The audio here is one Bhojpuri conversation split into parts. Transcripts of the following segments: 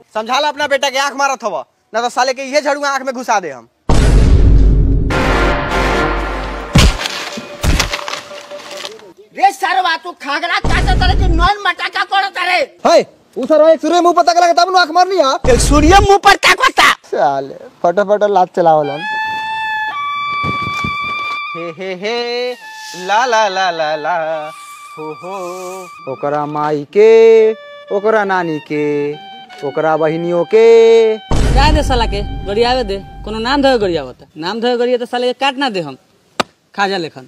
समझाला अपना बेटा के आंख मारत हवा ना तो साले के इहे झड़ुआ आंख में घुसा दे हम रे सरवा तू खागरा काटा तरह के नॉन मटाका कोड़ तरे है उ सर एक सूर्य मुंह पता लगा तब नु आंख मारनी है एक सूर्य मुंह पर ताकता साले फटाफट लात चलावलन हे हे हे ला ला ला ला ला हो हो ओकरा माई के ओकरा नानी के ओकरा बहिनियों के जाए दे साला के गरियावे दे कोनो नाम धोए गरियावत नाम धोए गरिया तो साले के काट ना दे हम खाजा लेखन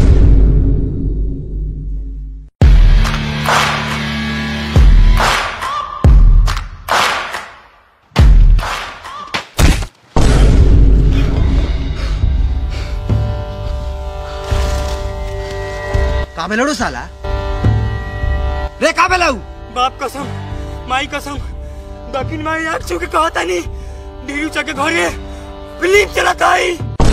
का बेलड़ू साला रे का बेलऊ बाप कसम माई कसम दक्षिण माई आग छू के कहता नहीं ढीरू चके घरे फिल्म चलाता है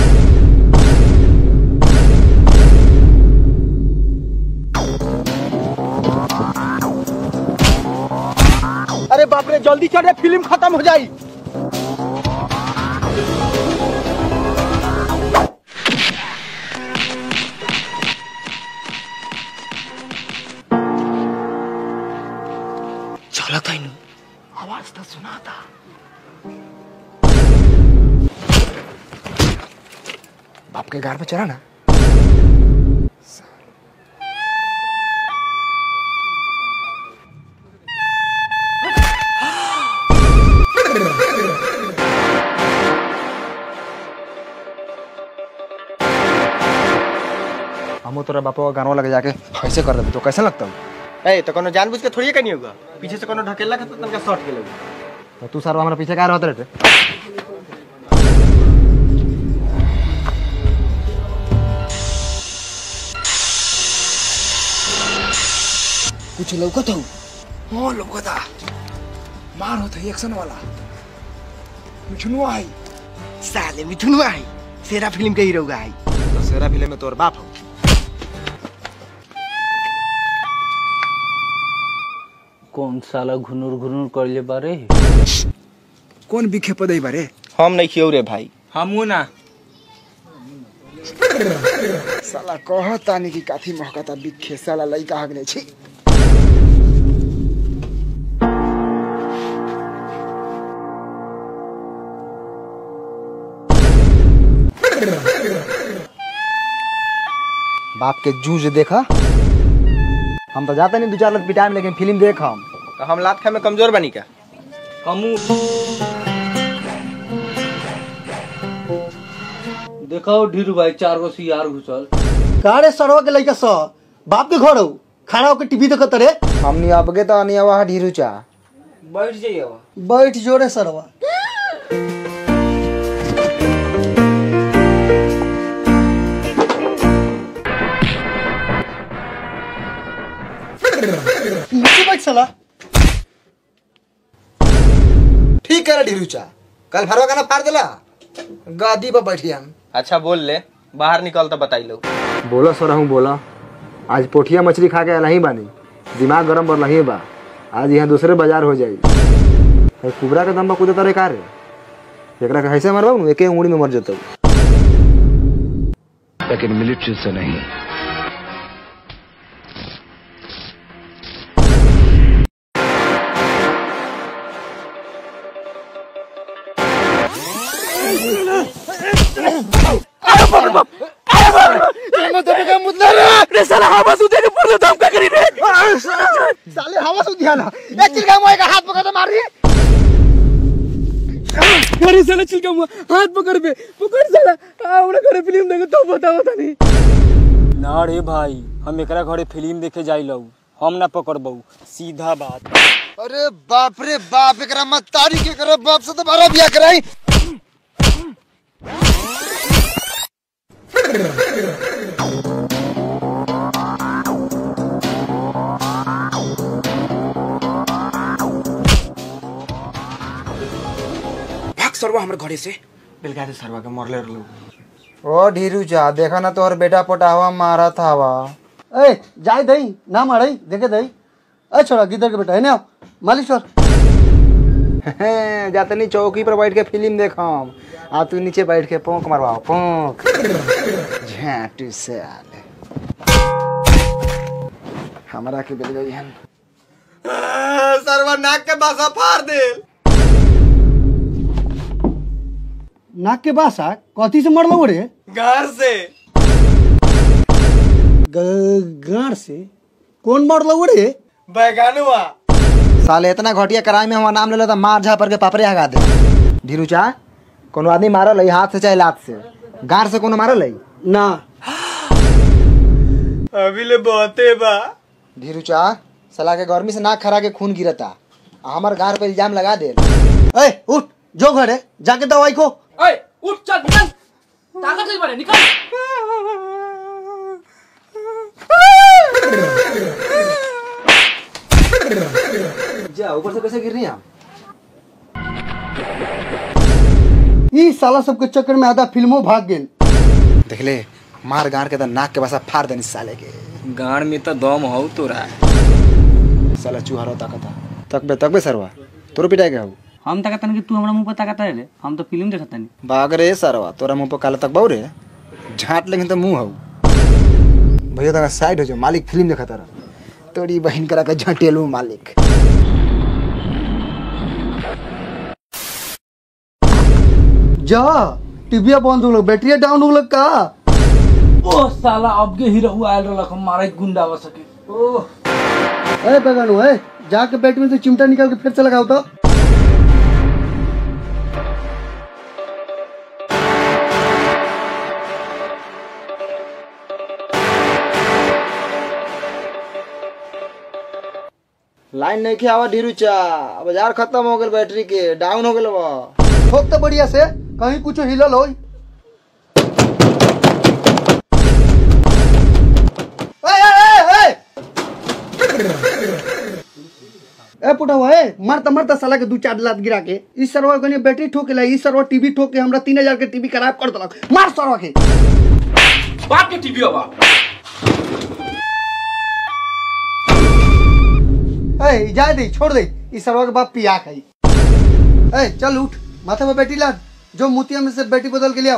अरे बाप रे जल्दी चढ़े फिल्म खत्म हो जाई चलता ही आवाज तो सुना था बाप के घर पे चला ना हम तोरा बापा का गानवा लगे जाके ऐसे कर देबे तो कैसे लगता हूँ ए तो कोनो जानबूझ के थोड़ी करनी होगा पीछे से कोनो ढकेला के तो तनका शॉट के लगी तो तू सर हमारे पीछे क्या रहते रे कुछ लौकत हूँ हाँ लौकता मार होता है एक्शन वाला मिठुनुआ है साले मिथुन आई सेरा फिल्म के हीरो का आई तो सेरा फिल्म में तोर बाप हो कौन साला घुनुर घुनुर करले बारे कौन बिखे पदई बारे हम नहीं खियो रे भाई हमू ना साला कहता नहीं कि काथी महकता बिखे साला लइका हगने छी बाप के जूझ देखा हम तो जाते नहीं दो चार लोग पिटाए में लेकिन फिल्म देख हम तो हम लात खाए में कमजोर बनी क्या हमू देखाओ ढीरू भाई चार गो सियार घुसल कारे सरवा के लइका स बाप के घर हो खाना होके टीवी देखत रे हमनी अबगे तो अनिया वहाँ ढीरू चा बैठ जाइए बैठ जोरे सरवा नीचे बैठ साला ठीक है ढीरू चा कल भरवा गाना फाड़ देला गादी पर बैठी हम अच्छा बोल ले बाहर निकल तो बताई लो बोला सर हूँ बोला आज पोठिया मछली खा के नहीं बानी दिमाग गरम पर नहीं बा आज यहाँ दूसरे बाजार हो जाई अरे कुबरा के दम पर कूदे तारे का रे एकरा के कैसे मरबा नु एके उंगली में मर जतौ लेकिन मिलिट्री से नहीं साले हवा से दिया ना एक चिलका मोए का हाथ पकड़ के मार रही अरे साला चिलका मुआ हाथ पकड़ पे पकड़ साला हमरा घरे फिल्म देखे तो बताओ तनी ना रे भाई हम एकरा घरे फिल्म देखे जाइलौ हम ना पकड़बौ सीधा बात अरे बाप रे बाप एकरा मत तारी के करे बाप से तो बारा बिया कराई भाग सरवा हमर घरे से बेलगा दे सरवा के मरले रहलौ ओ ढीरू चा देखा ना तोहर बेटा पोटावा मारा था हवा ए जाए दई ना मारई देखे दई ए छोरा गिदर के बेटा है ना मालिश कर जातनी चौकी पर बैठ के फिल्म देखम आ तू नीचे बैठ के पोंक मरवाओ पोंक झाटू से आले हमरा के बेल गई हन सरवा नाक के बासा फाड़ दे नाक के बासा कथी से मरलो रे घर से ग- गाड़ से कौन मरलो रे बैगानुआ साले इतना घटिया कराई में हमारा नाम ले लो तो मार झा पर के पापड़े हगा दे धीरू चा कोनो आदमी मारल है हाथ से चाहे लात से गार से कोनो मारल है ना अभी ले बहुते बा धीरू चा साला के गर्मी से नाक खरा के खून गिरता आ हमर गार पे इल्जाम लगा दे ए उठ जो घरे जाके दवाई को ओए उठ चल निकल ताकत नहीं पड़े निकल जा ऊपर से कैसे गिर रही हम ई साला सबके चक्कर में आधा फिल्मों भाग गेल देख ले मार गार के तो नाक के बसा फाड़ देनी साले के गाड़ में तो दम हो तोरा साला चूहरो ताकता तकबे तकबे सरवा तोरो पिटाई के हऊ हम ताकतन कि तू हमरा मुंह पर ताकत रे हम तो फिल्म देखत नहीं भाग रे सरवा तोरा मुंह पर काला तक बहु रे झाट लेकिन तो मुंह हऊ भैया तक साइड हो जाओ मालिक फिल्म देखा तारा तोरी बहन करा के झटेलू मालिक जा टीविया बंद हो गलो बैटरिया डाउन हो गलो का ओ साला अब के हीरो आयल रहलक हम मारे गुंडा बस सके ओ ए बगानो ए जाके बैटरी में से चिमटा निकाल के फिर से लगाओ तो लाइन नहीं के आवा ढीरू चा बाजार खत्म हो गल बैटरी के डाउन हो गल बा ठोक तो बढ़िया से कहीं कुछ हिलल हो ए पुटवा ए मरता मरता साला के दू चार लात गिरा के इस सरवा कने बैटरी ठोकेला इस सरवा टीवी ठोक के हमरा तीन हजार के टीवी खराब कर देलक मार सरवा के बाप के टीवी बा ए जा दे छोड़ दे इस सरवा के बाप पिया खाई ए चल उठ माथे पे बैठी लाद जो मोतिया में से बैटरी बदल के ले आओ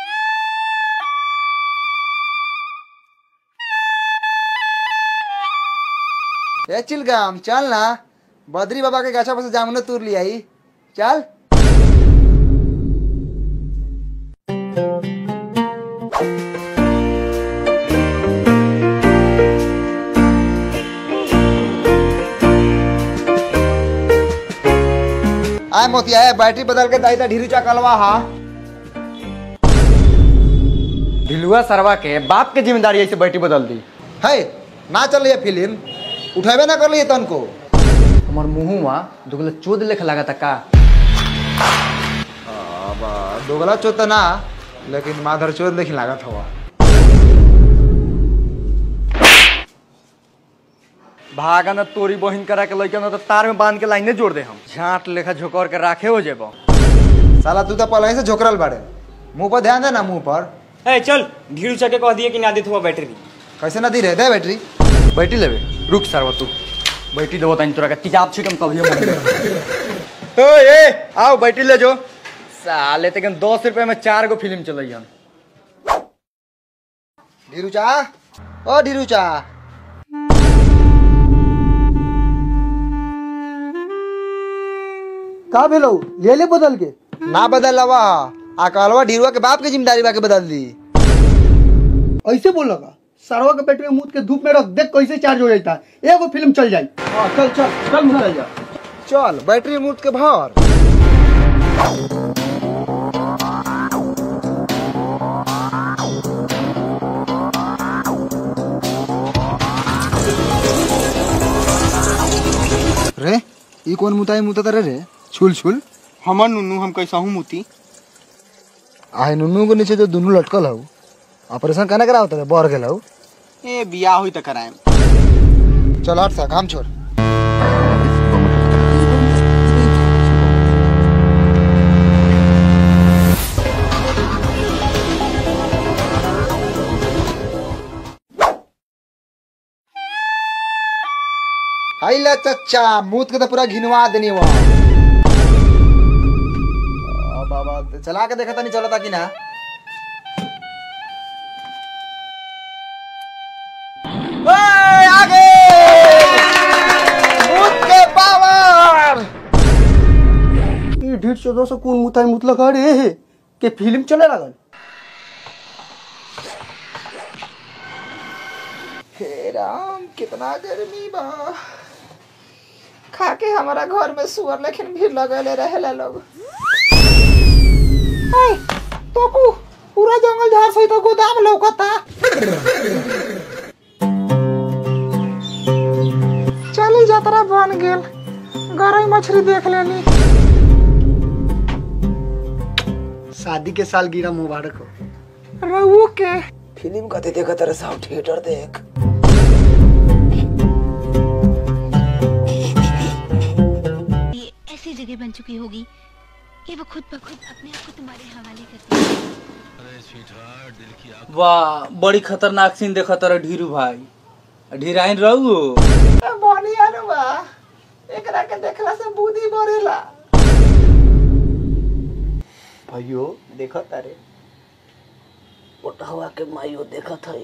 ए चिलगाम चल ना बद्री बाबा के गाछा पर से जामुन तूर लिया ही चल आय मोतिया है बैटरी बदल के दाई ढीरू चा कलवा हा ढिलुआ सरवा के बाप के जिम्मेदारी ऐसे बैठी बदल दी है ना चल रही फिल्म उठेबे ना कर लिए तन को हमार मुंहुआ दुगला चोद लेख लागता का दोगला चोत तो ना लेकिन माधर चोत लेकिन लागत हवा भागा न तोरी बहिन करा के लइका न तो तार में बांध के लाइने जोड़ दे हम झाट लेखा झोकर के राखे हो जेबो साला तू तो पहले से झोकरल बाड़े मुंह पर ध्यान दे ना मुंह पर ए चल ढीरू चके कह दिए कि ना देत हुआ बैटरी कैसे ना दी रहे दे बैटरी बैठी लेबे रुक सरवा तू बैठी देबो तनी तोरा के तेजाब छिकम तभी मन ओ ए आओ बैठी ले जो साले तक दस रुपए में चार गो फिल्म चलई हम ढीरू चा ओ ढीरू चा का भेलो ले ले बदल के ना बदल लवा आ कहलवा ढीरुआ के बाप के जिम्मेदारी बा के बदल दी ऐसे बोल लगा सरवा के बैटरी में मुद के धूप में रख देख कैसे चार्ज हो जाता है एगो फिल्म चल जाई हाँ चल चल चल चल जा चल बैटरी मुट के भर रे ई कौन मुताई मुता रे रे छुल छुल हमर नुनू हम कैसा हूँ मुती आहे नुनू के नीचे जो दुनू लटकल हऊ ऑपरेशन कहना करा होता है बढ़ गेल हऊ ए बियाह हुई तो कराएम चल हट सा काम छोड़ हाई ला चच्चा मूत के तो पूरा घिनवा देनी वहाँ तो चला के देखा नहीं चलता कि ना ओए, आगे भूत के पावर ये ढीठ चौदह सौ कौन मुताई मुतलक अरे के फिल्म चले लगल हे राम कितना गर्मी बा खा के हमारा घर में सुअर लेकिन भीड़ लगले रहेला लोग ऐ, तोकू पूरा जंगल झाड़ सहित गोदाम लौकता चली जात्रा बन गेल गरई मछली देख लेनी शादी के साल गिरा मुबारक हो रहू के फिल्म कते देखा तेरे साहब थिएटर देख ये ऐसी जगह बन चुकी होगी कि वो खुद ब खुद अपने आप को तुम्हारे हवाले करती है वाह बड़ी खतरनाक सीन देखा तारा ढीरू भाई ढीराइन रहू बनिया नु बा एकरा के देखला से बुद्धि बढ़ेला भाइयों देखो तारे पोटहवा के माइयो देखत है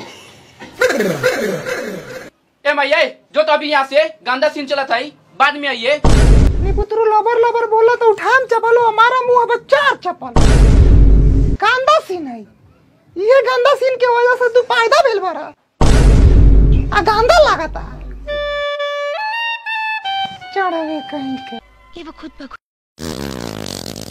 ए मैया जो तो अभी यहाँ से गंदा सीन चला था बाद में आइए निपुत्रु लबर लबर बोला तो उठाम चपलो हमारा मुंह पर चार चपल गंदा सीन है ये गंदा सीन के वजह से तू पैदा भेल बरा आ गंदा लागता चढ़वे कहीं के कि वो खुद ब खुद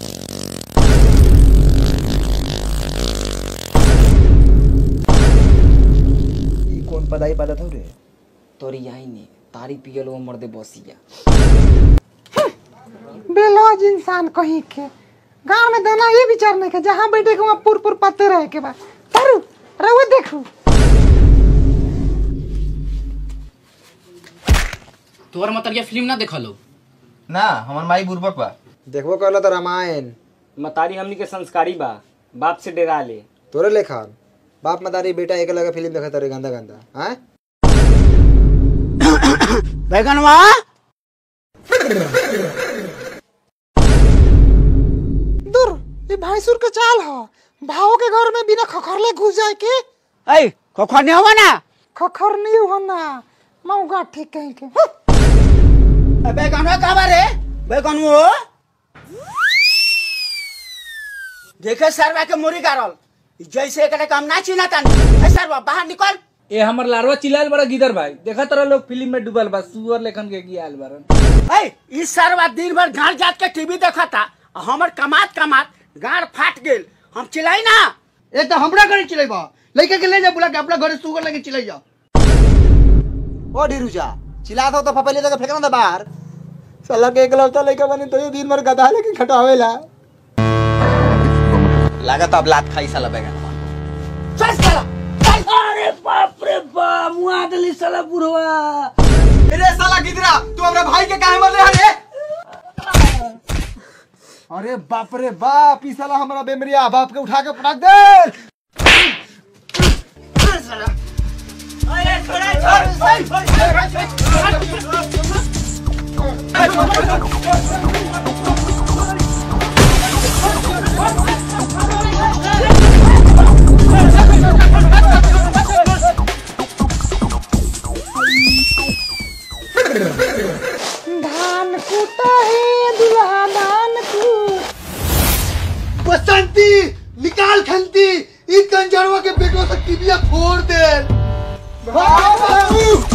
ई कौन पदाई पादत हो रे तोरी यही नहीं तारी पियल वो मर्दे बसिया बेलौज इंसान कहीं के गांव में दाना ये विचार नहीं के जहाँ बैठे के वहाँ पुर पुर पत्ते रहे के बाद तरू रहुए देखू तोहर मतलब ये फिल्म ना देखा लो ना हमर माई बुर्बक बा देखबो कहला तो रामायण मतारी हमनी के संस्कारी बा बाप से डरा ले तोरे लेखा बाप मदारी बेटा एक लगा फिल्म देखा तारे गंदा गंदा हैं बैगनवा दूर ये भैंसुर के चाल ह भाव के घर में बिना खखरले घुस जाए के ऐ खोखा नहीं होगा ना खखर नहीं हो ना मऊगा ठीक कहीं के ए, बैगनवा कहाँ बा रे बैगनवो देखे सरवा के मुरी गारल जैसे एकरा काम ना चिना तानी ए सरवा बाहर निकल ए हमर लारवा चिल्लाल बड़ा गिदर भाई देखा तारा लोग फिल्म में डूबल बा सुअर लेखन के गियाल बारन ऐ ई सरवा दिन भर गाड़ जात के टीवी देखता आ हमर कमात कमात गाड़ फाट गेल हम चिल्लाई ना ए तो हमरा घरे चिल्लाइबा लइका के ले जा बुला के अपना घरे सुगर लेके चिल्लाई जा ओ ढीरुजा चिल्लात हो तो फपैले जगह फेंकना था बाहर साला के एकलौता लइका बने तो दिन भर गधा लेके खटावेला लागत अब लात खाई साला बैगन चल साला अरे बाप रे बाप मुआ दली साला बुढ़वा अरे साला गिदरा तू हमरा भाई के काहे मरले हरे अरे बाप रे बाप ई साला हमरा बेमरिया बाप के उठा के पटक दे धान कूटा है दुल्हा धान कूट बसंती निकाल खंती ई कंजरवा के बेटो से टिबिया फोड़ दे बाबू